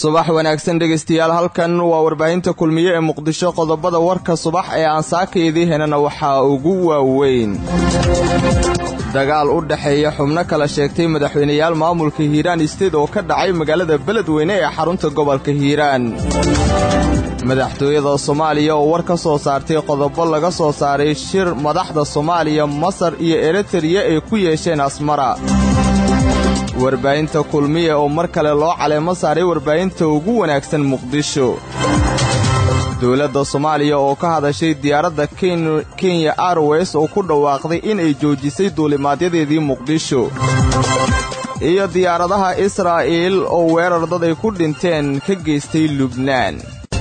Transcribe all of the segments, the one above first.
subax wanaagsan dhegaystayaal halkan waa warbaahinta kulmiye ee muqdisho qodobada warka subax ee aan saakaydii henana waxaa ugu waaweyn dagaal u dhexeeya xubno kala sheegtay madaxweyneyaal maamulka hiiraan isteed oo ka dhacay magaalada beledweyne ee xarunta gobolka hiiraan madaxtooyada soomaaliya oo war ka soo saartay qodobo laga soo saaray shir madaxda soomaaliya masar iyo eritariya ay ku yeesheen asmara warbaahinta kulmiye oo mar kale loo caleemo saaray warbaahinta ugu wanaagsan muqdisho dowladda soomaaliya oo ka hadashay diyaaradda kenya airways oo ku dhawaaqday inay joojisay duulimaadyadeedii muqdisho iyo diyaaradaha israa'iil oo weerar dad ay ku dhinteen ka geystay lubnaan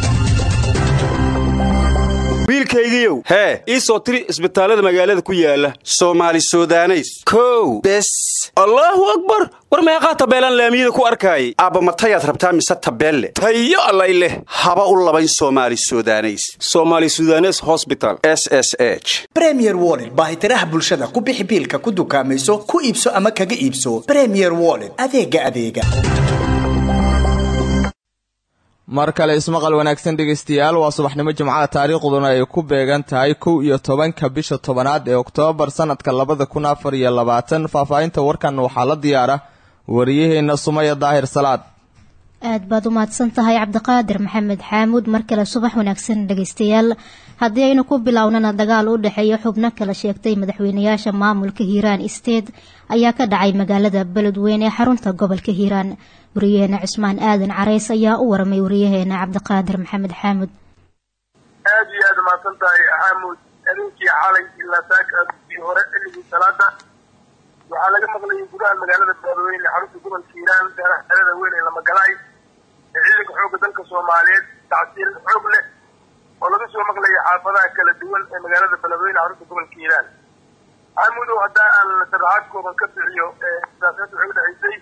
wiilkaygiiow hee ii soo tiri isbitaallada magaalada ku yaala soomaali sudaneys kow bes allaahu akbar war meeqaa tabeelaan laamiyada ku arkaayay aabba matayaad rabtaa mise tabeelle tayo allay leh haba u labayn soomaali sudaneys soomaali sudanes hosbital s s h bremier woled baahitiraha bulshada ku bixi biilka ku dukaamayso ku iibso ama kaga iibso bremier woled adeega adeega mar kale ismaqal wanaagsan dhegaystayaal waa subaxnimo jimcaha taariikhduna ay ku beegan tahay kow iyo tobanka bisha tobanaad ee oktoobar sannadka labada kun afar iyo labaatan faahfaahinta warkan waxaa la diyaara wariyaheenna sumaya daahir salaad aad baad u mahadsan tahay cabdiqaadir maxamed xaamuud mar kale subax wanaagsan dhegaystayaal haddii aynu ku bilownana dagaal u dhexeeya xubno kala sheegtay madaxweynayaasha maamulka hiiraan isteed ayaa ka dhacay magaalada beledweyne ee xarunta gobolka hiiraan wariyaheena cismaan aadan carays ayaa u waramay wariyaheena cabdiqaadir maxamed xaamud aad iyo aad umahadsan tahay xaamud habeenkii xalay ilaa saakii hore xilligii salaada waxaa laga maqlayay gudaha magaalada beledweyne xarunta gobolka hiiraan xerada weyn ee lamagalaay ee ciidanka xoogga dalka soomaaliyeed tacsiir xoog leh oo laga soo maqlayay xaafadaha kala duwan ee magaalada beledweyne xarunta gobolka hiiraan xaamudow haddaa aan sharaxaad kooban ka bixiyo siyaasada waxay udhexaysay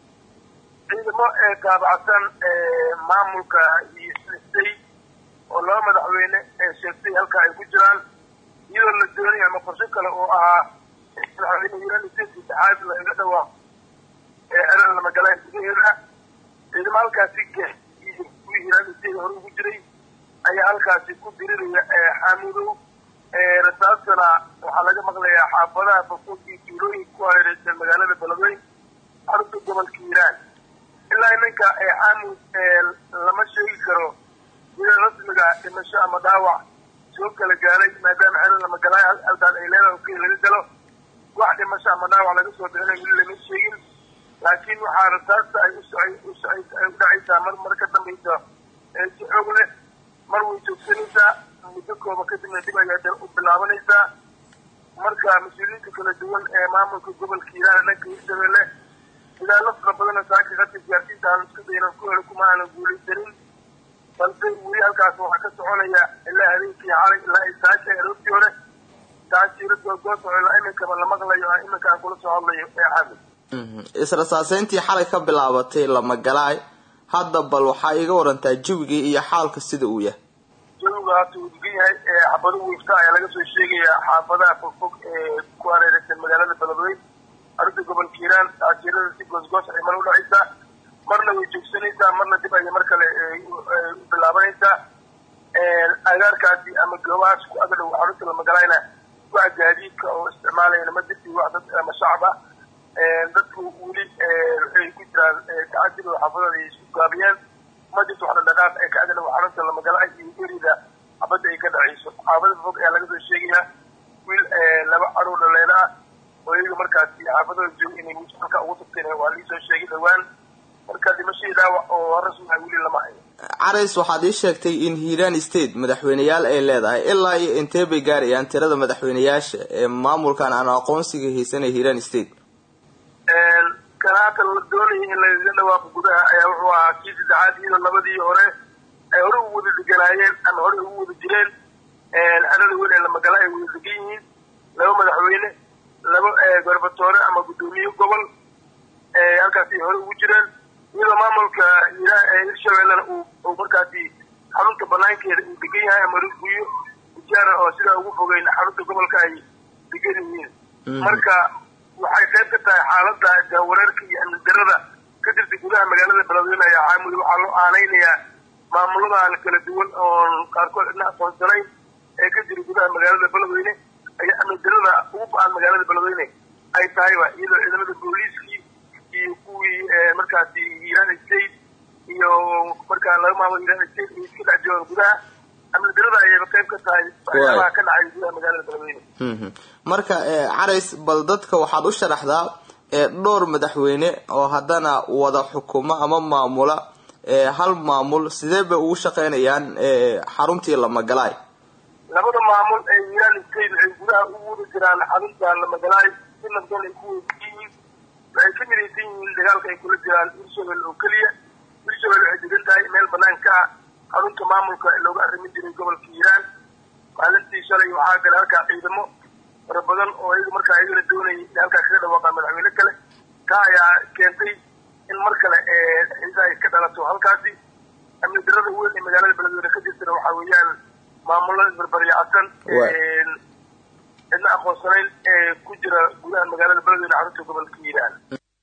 ciidamo ee taabacsan maamulka istay oo laba madaxweyne ee sheegtay halka ay ku jiraan iyadoo la doonaya ama qorsho kale oo ahaa madaxweyne hiiraan state saddexaad lagaga dhawaaq ee xerada lamagalayn gudaheeda ciidamo halkaasi kuwii hiiraan state hore ugu jiray ayaa halkaasi ku diriraya xaamudow rasaastana waxaa laga maqlayaa xaafadaha bafuud iyo tuulooyinka ku hareereysan magaalada beledweyn xarunta gobolka hiiraan ilaa iminka xaamud lama sheegi karo sida rasmiga dhimasho ama dhaawac soo kala gaaray maadaama xerada lamagalaay halkaas ay leedahay okey laga galo wax dhimasho ama dhaawac laga soo bixinay weli lama sheegin laakiin waxaa rasaasta ay ay udhacaysaa mar mar ka dambaysa si xoog leh mar way joogsanaysaa muddo kooban kadibna dib ayaa u bilaabanaysaa marka mas-uuliyiinta kala duwan ee maamulka gobolka hiiraan dhanka hirshabelle sidaalo fara badana saaka qadka gaarsiinta aan isku dayna ku helo kuma aanan guulaysanin balse weli halkaas waxaa ka soconaya ilaa habeenkii xalay ilaa ay saaka aroortii hore taasiira goosoo ilaa iminkaba la maqlayo aan iminka aan kula soo hadlayo ee xamid israsaaseyntii xalay ka bilaabatay lamagalaay hadda bal waxaa iga warantaa jawigii iyo xaalka sida uu yahay jawiga haata uu degan yahay xabado wiifta ayaa laga soo sheegayaa xaafadaha fogfog ee ku hareereysan magaalada beledweyn arrinta gobolka hiiraan taasiirada si goosgoos ay mar udhacaysaa marna way joogsanaysaa marna dib ayay mar kale u bilaabanaysaa agaarkaasi ama goobahaas ku agadhow xarunta lamagalayna wax gaadiidka oo isticmaalayana ma jirti wax dad ama shacab ah dadku weli waxay ku jiraan tacadil oo xaafadooda ay isku gaabiyeen ma jirto wax dhaqdhaqaaq ee ka agadhow xarunta lamagala iyo erida xabadda ay ka dhacayso xaafada fog ayaa laga soo sheegayaa wiil laba caruur dhaleena ah oo iyaga markaasi xaafadooda jooga inay halka ugu tagteen waa lii soo sheegay dhawaan marka dhimashadii dhaawac oo rasmi ah weli lama hayo carays waxaad ii sheegtay in hiiraan state madaxweyneyaal ay leedahay ilaa iyo intee bay gaarayaan tirada madaxweyneyaasha ee maamulkan aan aqoonsiga haysanay hiiraan state kan haatan la doonaya in lagaga dhawaaqo gudaha ayaa wuxuu ahaa kii saddexaad iyadoo labadii hore ay hore ugu wada deganaayeen ama hore ugu wada jireen xerada weyn ee lamagala ay wada degan yihiin laba madaxweyne laba gorbatore ama guddoomiye gobol halkaasi hore ugu jireen iyadoo maamulka hirshabellena uu markaasi xarunta banaankeeda uu degan yahay ama riguyo ijaara oo sidaa ugu fogeyn xarunta gobolka ay degan yihiin marka waxay qayb ka tahay xaalada jahwareerka iyo amni darada ka jirta gudaha magaalada beledweyne ayaa caamud waxaa loo aanaynayaa maamuladan kala duwan oon qaarkood cidna aqoonsanayn ee ka jira gudaha magaalada beledweyne ayaa amni darada ugu ba-an magaalada beledweyne ay tahayba iyadoo ciidamada booliiskii iyo kuwii markaasi hiiraan state iyo markaa laga maamulo hiiraan state iyo iska dhex joogaan gudaha amni darada ayayba qayb ka tahay waxyaabaha ka dhacay gudaha magaalada beledweyne marka carays bal dadka waxaad u sharaxdaa dhowr madaxweyne oo haddana wada xukumo ama maamula hal maamul sidee bay ugu shaqeynayaan xaruntii lamagalaay labada maamul ee hiiraan state waxay gudaha ugu wada jiraan xarunta lamagalaay si nabdoon ay ku weydiyiin waxay ka midaysan yihiin dagaalka ay kula jiraan hirshabelle oo keliya hirshabelle waxay degan tahay meel banaan ka ah xarunta maamulka ee looga arrimin jiray gobolka hiiraan maalintii shalay waxaa gala halkaa ciidamo fara badan oo iyaga markaa iyagana doonayay in halkaa kaga dhawaaqaa madaxweyne kale taa ayaa keentay in mar kale xiisaha ay ka dhalato halkaasi amni darada weyn ee magaalada beledweyne ka jirtana waxaa weeyaan maamulada isbarbaryacsan cidna aqoonsanayn ee ku jira gudaha magaalada beledweyne xarunta gobolka hiiraan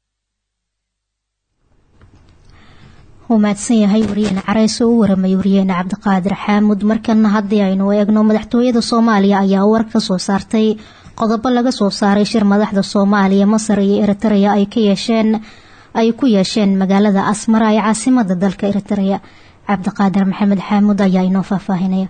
wuu mahadsan yahay wariyeene carays oo u waramay wariyeene cabdiqaadir xaamud markana haddii aynu eegno madaxtooyada soomaaliya ayaa war ka soo saartay qodobo laga soo saaray shir madaxda soomaaliya masar iyo eritrea ay ka yeesheen ay ku yeesheen magaalada asmara ee caasimada dalka eritrea cabdiqaadir maxamed xaamud ayaa inoo faahfaahinaya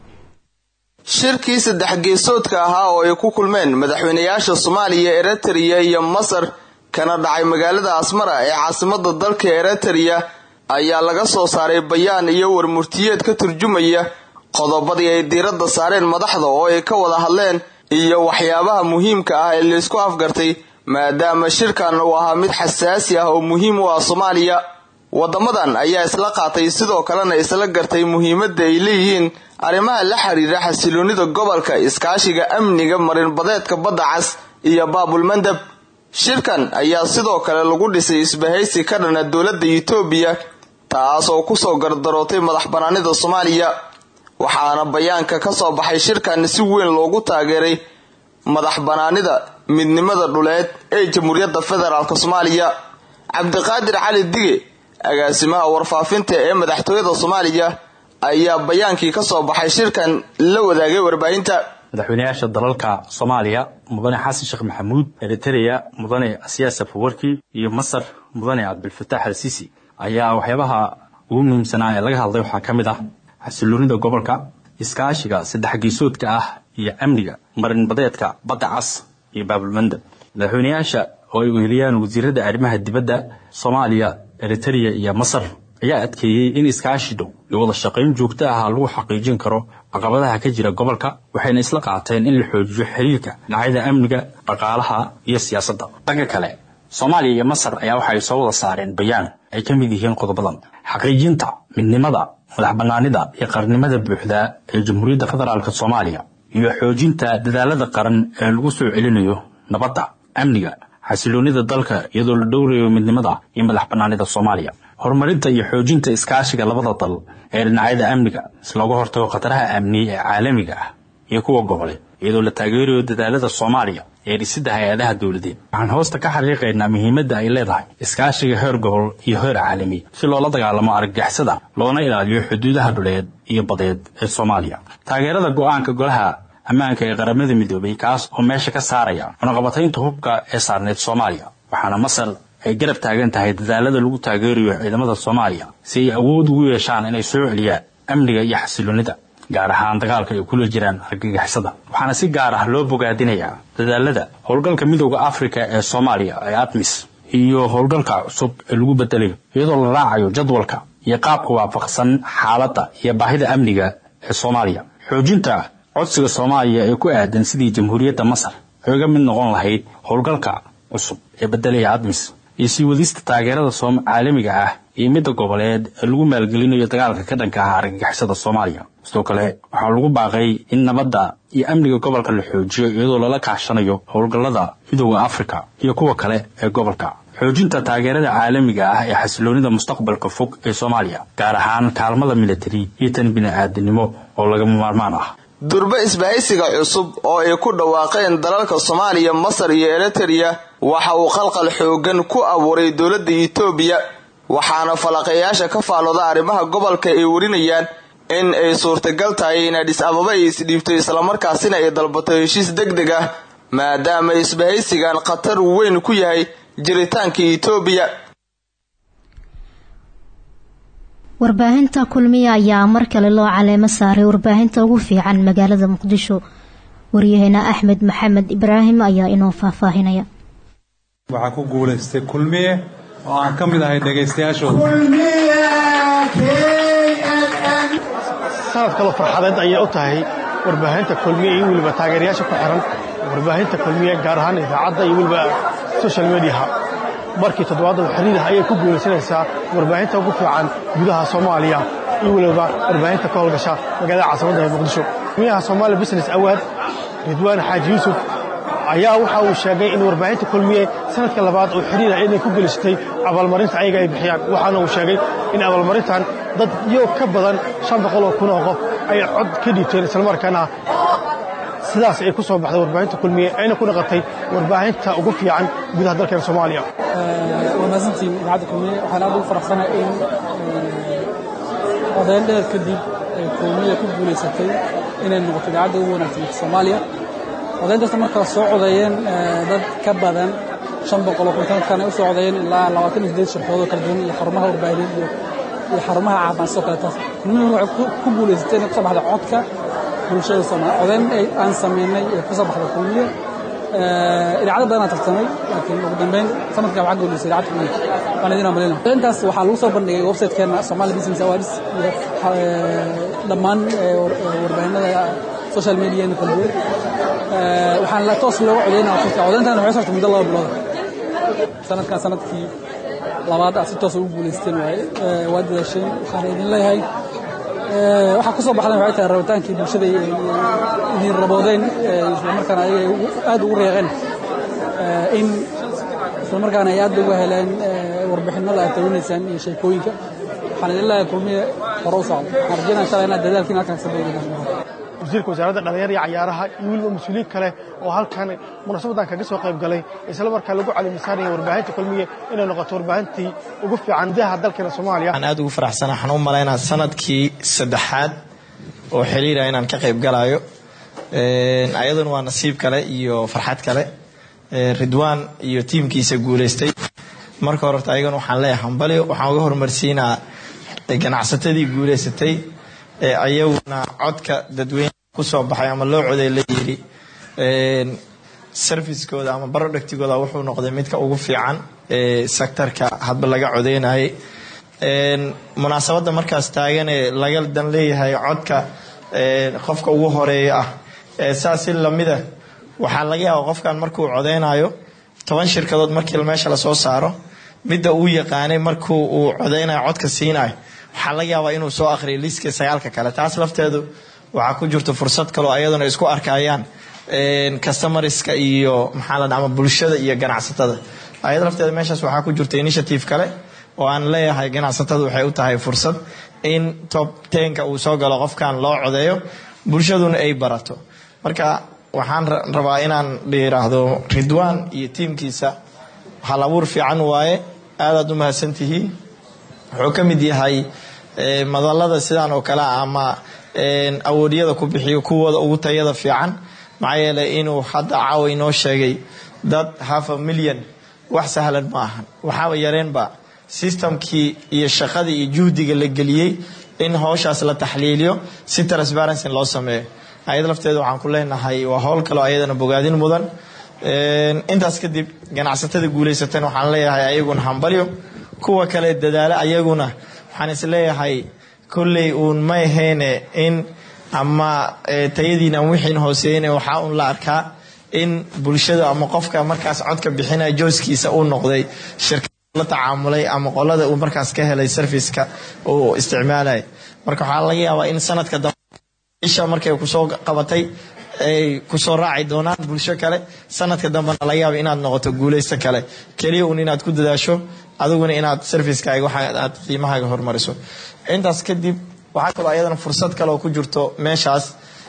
shirkii saddex geesoodka ahaa oo ay ku kulmeen madaxweynayaasha soomaaliya eritrea iyo masar kana dhacay magaalada asmara ee caasimada dalka eritrea ayaa laga soo saaray bayaan iyo warmurtiyeed ka turjumaya qodobadii ay diiradda saareen madaxda oo ay ka wada hadleen iyo waxyaabaha muhiimka ah ee laysku afgartay maadaama shirkan uu ahaa mid xasaasi ah oo muhiim u ah soomaaliya wadamadan ayaa isla qaatay sidoo kalena isla gartay muhiimadda ay leeyihiin arrimaha la xiriira xasiloonida gobolka iskaashiga amniga marinbadeedka badda cas iyo baabulmandab shirkan ayaa sidoo kale lagu dhisay isbahaysi ka dhana dowladda etoobiya taas oo kusoo gardarootay madax banaanida soomaaliya waxaana bayaanka ka soo baxay shirkan si weyn loogu taageeray madax banaanida midnimada dhuleed ee jamhuuriyadda federaalk soomaaliya cabdiqaadir cali dige agaasimaha warfaafinta ee madaxtooyada soomaaliya ayaa bayaankii ka soo baxay shirkan la wadaagay warbaahinta madaxweynayaasha dalalka soomaaliya mudane xasan sheekh maxamuud eritrea mudane asiyaas safawarki iyo masar mudane cabdilfataax al sisi ayaa waxyaabaha ugu muhiimsanaa ee laga hadlay waxaa ka mid ah xasiloonida gobolka iskaashiga saddex geesoodka ah iyo amniga marinbadeedka badda cas iyo baabulmandab madaxweynayaasha oo ay weheliyaan wasiirada arrimaha dibadda soomaaliya eritrea iyo masar ayaa adkeeyey in iskaashi dhow iyo wada shaqayn joogto ah lagu xaqiijin karo caqabadaha ka jira gobolka waxayna isla qaateen in la xoojiyo xiriirka dhinacyada amniga dhaqaalaha iyo siyaasadda dhanka kale soomaaliya iyo masar ayaa waxay soo wada saareen bayaan ay ka mid yihiin qodobadan xaqiijinta midnimada madax banaanida iyo qarnimada buuxda ee jamhuuriyadda federaalk soomaaliya iyo xoojinta dadaalada qaran ee lagu soo celinayo nabadda amniga xasiloonida dalka iyadoo la dhowrayo midnimada iyo madax banaanida soomaaliya horumarinta iyo xoojinta iskaashiga labada dal ee dhinacyada amniga si looga hortago khataraha amni ee caalamiga ah iyo kuwa goboleed iyadoo la taageerayo dadaalada soomaaliya ee dhisidda hay-adaha dowladeed waxaan hoosta ka xaqiiqaynaa muhiimadda ay leedahay iskaashiga heer gobol iyo heer caalami si loola dagaalamo argagixisada loona ilaaliyo xuduudaha dhuleed iyo badeed ee soomaaliya taageerada go-aanka golaha ammaanka ee qaramada midoobay kaas oo meesha ka saaraya cunaqabataynta hubka ee saarneed soomaaliya waxaana masar ay garab taagan tahay dadaalada lagu taageerayo ciidamada soomaaliya si ay awood ugu yeeshaan inay soo celiyaan amniga iyo xasiloonida gaar ahaan dagaalka ay kula jiraan argagixisada waxaana si gaar ah loo bogaadinayaa dadaalada howlgalka midooda afrika ee soomaaliya ee admis iyo howlgalka cusub ee lagu bedelayo iyadoo la raacayo jadwalka iyo qaabka waafaqsan xaaladda iyo baahida amniga ee soomaaliya xoojinta codsiga soomaaliya ee ku aadan sidii jamhuuriyadda masar ay uga mid noqon lahayd howlgalka cusub ee bedelaya admis iyo sii wadista taageerada caalamiga ah iyo midda goboleed ee lagu maalgelinayo dagaalka ka dhanka ah argagixisada soomaaliya sidoo kale waxaa lagu baaqay in nabadda iyo amniga gobolka la xoojiyo iyadoo lala kaashanayo howlgallada midooda afrika iyo kuwa kale ee gobolka xoojinta taageerada caalamiga ah ee xasiloonida mustaqbalka fog ee soomaaliya gaar ahaan kaalmada militari iyo tan bini-aadinimo oo lagama maarmaan ah durbe isbahaysiga cusub oo ay ku dhawaaqeen dalalka soomaaliya masar iyo eritrea waxa uu qalqal xoogan ku abuuray dowladda etoobiya waxaana falaqayaasha ka faalooda arrimaha gobolka ay warinayaan in ay suurtagal tahay in adhis ababa ay isdhiibto islamarkaasina ay dalbato heshiis deg deg ah maadaama isbahaysigan khatar weyn ku yahay jiritaanka etoobiya warbaahinta kulmiya ayaa mar kale loo caleemo saaray warbaahinta ugu fiican magaalada muqdisho waryaheena axmed maxamed ibraahim ayaa inoo faahfaahinaya waxaa ku guulaystay kulmiye oo aan ka mid ahay dhegaystayaashooda sanad kaloo farxadeed ayay u tahay warbaahinta kulmiye iyo weliba taageerayaasha ku xiran warbaahinta kulmiye gaar ahaan idaacadda iyo weliba social mediaha markii toddobaadda xiriirah ayay ku guulaysanaysaa warbaahinta ugu fiican gudaha soomaaliya iyo weliba warbaahinta ka howlgasha magaalada caasimadda ee muqdisho kulmiyaha Somali Business Award Ridwaan Xaaji Yuusuf ayaa waxa uu sheegay in warbaahinta kulmiye sanadka labaad oo xiriir ah inay ku gelisatay abaalmarinta ayaga ay bixiyaan waxaana uu sheegay in abaalmarintan dad iyo ka badan shan boqol oo kun oo qof ay cod ka dhiibteen islamarkaana sidaas ay ku soo baxday warbaahinta kulmiye ayna ku dhaqatay warbaahinta ugu fiican gudaha dalkeena soomaaliya waa mahadsantiin idaacadda kulmiye waxaan aad ugu faraxsanahay in odayn dheer kadib ay kulmiye ku guulaysatay inay noqoto idaacadda ugu wanaagsan soomaaliya odayntaasna markaa soo codeeyeen dad ka badan shan boqol oo kuntan kana u soo codeeyeen ilaa labaatan iyo sideed shirkoodo kala duwan iyo xarumaha warbaahineed iyo iyo xarumaha caafimaad sidoo kale taas kulmiye waxay ku guulaysatay inay kusoo baxda codka bulshada soomaaliya odayn aan sameynay ee kusoo baxda kulmiye idaacado badanaa tartamay laakiin ugu dambeyn sanadkan waxaa guulaysay idaacadda kulmiye waan idin amalina odayntaas waxaa lagu soo bandhigay websitekeena somali business awards iyo dhammaan warbaahinada social media kala duwan waxaan la toos looga codeynaa websiteka codeyntan waxay socotay muddo laba bilood sanadkan sanadkii labaad aad si toos ugu guulaysteen waaye waa dadaasheen waxaan idin leeyahay waxaa ku soo baxdan waxay tahay rabitaankii bulshada idin raboodeen islamarkaana ayagay aad ugu reeqeen in islamarkaana ay aad uga heleen warbixinada aad tawinaysaan iyo sheekooyinka waxaan idin leeyahay kulmiye hore u socdo waxaan rajeynaya inshallah inaad dadaalkiin halkan ka sameeyeen wasiirka wasaaradda dhalinyarada iyo cayaaraha iyo weliba mas-uuliyiin kale oo halkan munaasabadan kaga soo qayb galay isla markaa lagu caliimisaanaya warbaahinta kulmiye inay noqoto warbaahintii ugu fiican gudaha dalkeena soomaaliya waxaan aad ugu faraxsana waxaan u malaynaa sanadkii saddexaad oo xiriira inaan ka qayb galayo ayaduna waa nasiib kale iyo farxad kale ridwaan iyo tiimkiisa guulaystay marka horeta ayagana waxaan leeyahay hambali waxaan uga horumarsiinaa ganacsatadii guulaysatay ee ayaguna codka dadweyne ku soo baxay ama loo coday la yidhi servicekooda ama barodhectigooda wuxuu noqday midka ugu fiican ee sektarka hadba laga codeynayay munaasabadda markaas taaganee laga dan leeyahay codka qofka ugu horeeya ah saas si lamida waxaa laga yaaba qofkan markuu codeynayo toban shirkadood markii meesha lasoo saaro midda uu yaqaanay markuu uu codeynayo codka siinayo waxaa laga yaabaa inuu soo akhriyo liiska sagaalka kale taas lafteedu waxaa ku jirta fursad kaloo ayaduna isku arkayaan customarska iyo maxaa la ama bulshada iyo ganacsatada ayada lafteeda meeshaas waxaa ku jirta initiative kale oo aan leeyahay ganacsatada waxay u tahay fursad in top tenka uu soo galo qofkan loo codeeyo bulshaduna ay barato marka waxaan rabaa inaan yiraahdo ridwaan iyo tiimkiisa hal abuur fiican waaye aadaad u mahadsantihiin wuxuu ka mid yahay madalada sidaan oo kale ama awoodyada ku bixiyo kuwooda ugu tayada fiican maxaa yeelay inuu hadda caawa inoo sheegay dad half a million wax sahlan ma ahan waxaaba yareenba systemkii iyo shaqadii iyo juhdiga la geliyey in howshaas la taxliiliyo si transparency loo sameeyo ayad lafteeda waxaan ku leenahay waa howl kaleo ayadana bogaadin mudan intaas kadib ganacsatada guulaysatan waxaan leeyahay ayaguna hambalyo kuwa kale dadaalo ayaguna waxaan isleeyahay kolley uun ma ahayne in ama tayadiina ama wixiin hooseeyne waxaa un la arkaa in bulshada ama qofka markaas codka bixinaya jooskiisa uu noqday shirkad la tacaamulay ama qolada uu markaas ka helay serviceka uu isticmaalay marka waxaa laga yaabaa in sanadka dambe isha markay kusoo qabatay ay kusoo raaci doonaan bulsho kale sanadka dambena laga yaaba inaad noqoto guulaysto kale keliya un inaad ku dadaasho adiguna inaad servicekaaga waxa aad qiimahaaga hormariso intaas kadib waxaa kaloo ayadana fursad kaleoo ku jirto meeshaas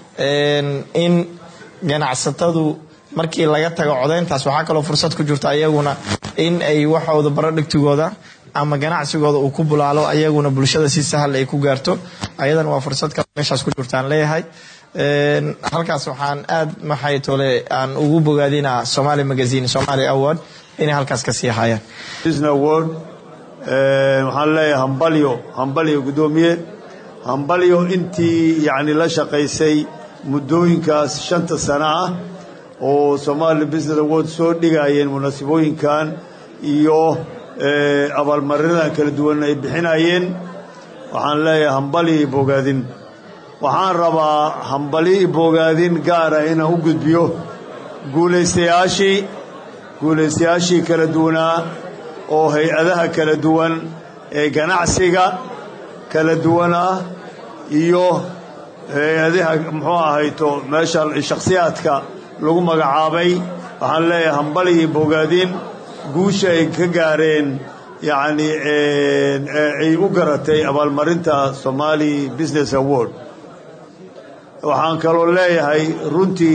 in ganacsatadu markii laga tago codeyntaas waxaa kaloo fursad ku jirto ayaguna in ay waxooda barodhigtigooda ama ganacsigooda uu ku bulaalo ayaguna bulshada si sahal ay ku gaarto ayadana waa fursad kale meeshaas ku jirtaan leeyahay halkaas waxaan aad maxay tole aan ugu bogaadinaa somali magazine somali award inay halkaas ka sii hayaan award waxaan leeyahay hambalyo hambalyo guddoomiye hambalyo intii yacni la shaqaysay muddooyinkaas shanta sano ah oo somali business award soo dhigayeen munaasabooyinkan iyo abaalmarinadan kala duwan ay bixinayeen waxaan leeyahay hambali i bogaadin waxaan rabaa hambali i bogaadin gaara inaan u gudbiyo guulaystayaashii guulaystayaashii kala duwanaa oo hay-adaha kala duwan ee ganacsiga kala duwan ah iyo hay-adaha muxuu ahayto meesha shakhsiyaadka lagu magacaabay waxaan leeyahay hambali i bogaadin guusha ay ka gaareen yacni ay u garatay abaalmarinta somali business award waxaan kaloo leeyahay runtii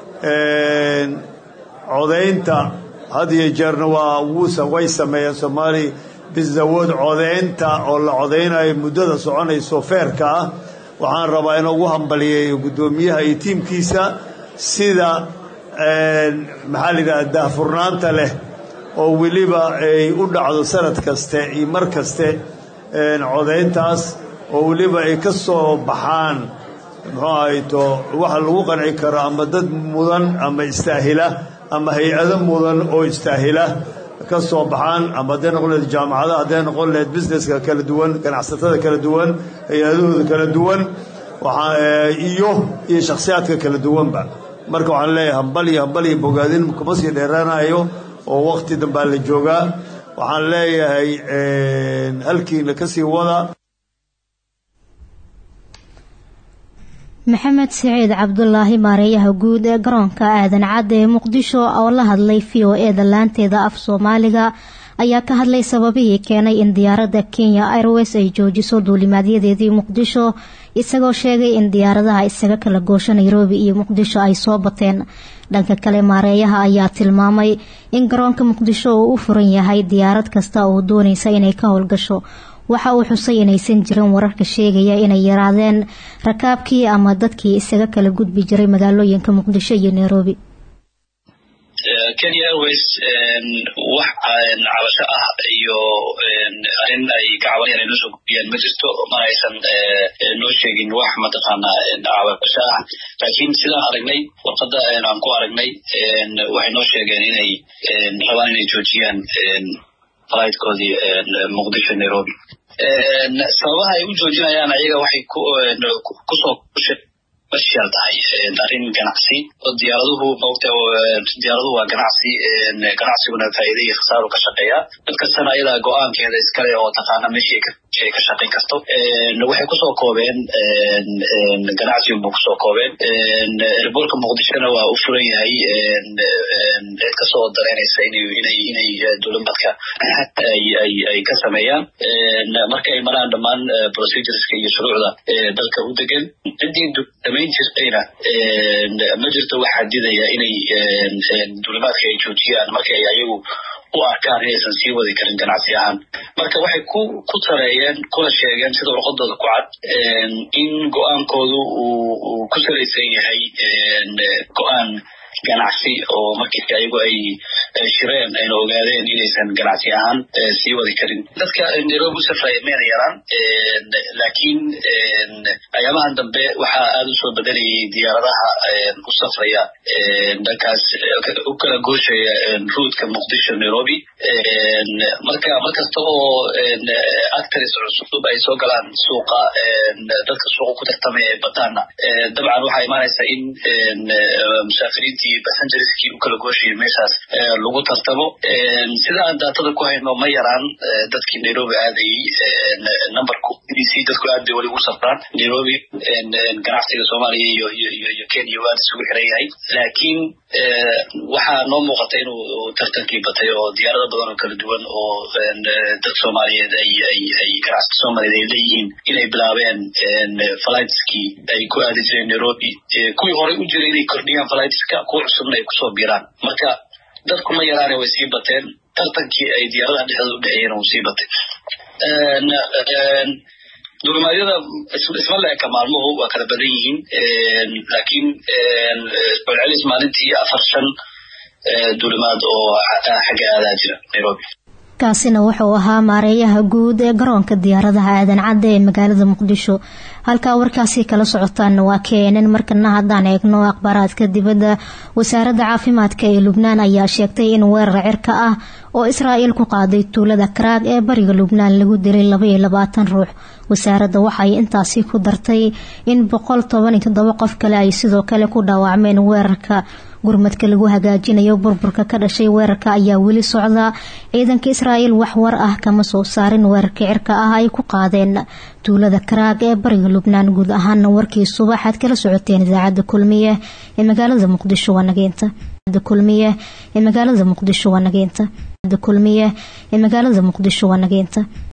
codaynta had iyo jeerna waa wuusa way sameeyeen somali business award codaynta oo la codaynayo muddada soconayso feerka ah waxaan rabaa in ugu hambaliyeeyo guddoomiyaha iyo tiimkiisa sida maxaa la yidhaha daahfurnaanta leh oo weliba ay u dhacdo sanad kaste iyo mar kaste codayntaas oo weliba ay ka soo baxaan muxuu ahayto waxa lagu qanci karo ama dad mudan ama istaahila ama hay-ado mudan oo istaahila ka soo baxaan ama hadday noqon lehed jaamacadaha hadday noqon lehed businesska kala duwan ganacsatada kala duwan hay-adahooda kala duwan iyo iyo shakhsiyaadka kala duwanba marka waxaan leeyahay hambaliyo hambaliyo bogaadin kuma sii dheeraanayo oo wakti dambaa la joogaa waxaan leeyahay halkiina ka sii wada maxamed siciid cabdulaahi maareeyaha guud ee garoonka aadan cadde ee muqdisho oo la hadlay v o e da laanteeda af soomaaliga ayaa ka hadlay sababihii keenay in diyaaradda kenya airways ay joojiso duulimaadyadeedii muqdisho isagoo sheegay in diyaaradaha isaga kala goosho nairobi iyo muqdisho ay soo bateen dhanka kale maareeyaha ayaa tilmaamay in garoonka muqdisho uu u furan yahay diyaarad kasta oo doonaysa inay ka howlgasho waxa uu xusay inaysan jirin wararka sheegaya inay yaraadeen rakaabkii ama dadkii isaga kala gudbi jiray magaalooyinka muqdisho iyo nairobi kenya airways wax cabasho ah iyo arrin ay gacabanayaan ay noo soo gudbiyaan ma jirto mana aysan noo sheegin wax mataqaanaa cabasho ah laakiin sidaan aragnay warqadda aan ku aragnay waxay noo sheegeen inay rabaan inay joojiyaan flightkoodii muqdisho nairobi sababaha ay u joojinayaan ayaga waxay kusoo special tahay arrin ganacsi oo diyaaraduhu maogta diyaaraduhu waa ganacsi ganacsiguna faa'iida iyo khasaaru ka shaqeeya mid kastana ayadaa go-aankeeda iskale oo taqaana meeshii ay ka shaqayn karto waxay kusoo koobeen ganacsigu bu kusoo koobeen erboorka muqdishona waa u furan yahay cid kasoo dareynaysa inay inay duulimaadka ay ka sameeyaan marka ay maraan dhammaan procedureska iyo shuruucda dalka u degan ciddii samayn jirtayna ma jirto wax xadidaya inay duulimaadka ay joojiyaan marka ay ayagu u arkaan inaysan sii wadi karin ganacsi ahaan marka waxay ku ku tareeyeen kuna sheegeen sida warqadooda ku cad in go-aankoodu uu ku salaysan yahay go-aan ganacsi oo markii ayagu ay shireen ayna ogaadeen inaysan ganacsi ahaan sii wadi karin dadka nairobi u safraya mayna yaraan laakiin ayaamahan dambe waxaa aada u soo bedelayay diyaaradaha u safraya dhankaas u kala gooshaya ruutka muqdisho nairobi marka markasta oo actors cusub ay soo galaan suuqa dadka suuqa ku tartamaya ee badaana dabcan waxaa imaanaysa in musaafiriintii passengerskii u kala gooshayay meeshaas lagu tartamo sida aan daatada ku hayno ma yaraan dadkii nairobi aadayey numberku c dadku aad bay weli ugu safraan nairobi ganacsiga soomaaliya iyo iyo iyo kenya waa isugu xiran yahay laakiin waxaa noo muuqata inuu tartankii batay oo diyaarado badan oo kala duwan oo dad soomaaliyeed ay ay ay ganacsiga soomaaliyeed ay leeyihiin inay bilaabeen flightskii ay ku aadi jireen nairobi kuwii horey u jiray inay kordhiyaan flightska kuwa cusubna ay kusoo biiraan marka dadku ma yaraane way sii bateen tartankii ay diyaaradaha dhexdooda u dhexeeyeen uu sii batay dulimaadyada isma la eka maalmuhu waa kala badan yihiin laakiin celcelis maalintii afar shan dulimaad oo xagga aadaa jira nairobi kaasina wuxuu ahaa maareeyaha guud ee garoonka diyaaradaha aadan cadde ee magaalada muqdisho halkaa warkaasi kala socotaanna waa keenan markana haddaan eegno akhbaaraadka dibadda wasaaradda caafimaadka ee lubnaan ayaa sheegtay in weerar cirka ah oo israa'iil ku qaaday tuulada karaag ee bariga lubnaan lagu dilay labaiyo labaatan ruux wasaaradda waxay intaasi ku dartay in boqol toban iyo toddoba qof kale ay sidoo kale ku dhaawacmeen weerarka gurmadka lagu hagaajinayo burburka ka dhashay weerarka ayaa weli socda ciidanka israa'iil wax war ah kama soo saarin weerarka cirka ah ay ku qaadeen tuulada karaag ee bariga lubnaan guud ahaana warkii subaxaad kala socoteen idaacadda kulmiye ee magaalada muqdisho waa nageynta kulmiye ee magaalada muqdisho waa nageynta kulmiye ee magaalada muqdisho waa nageynta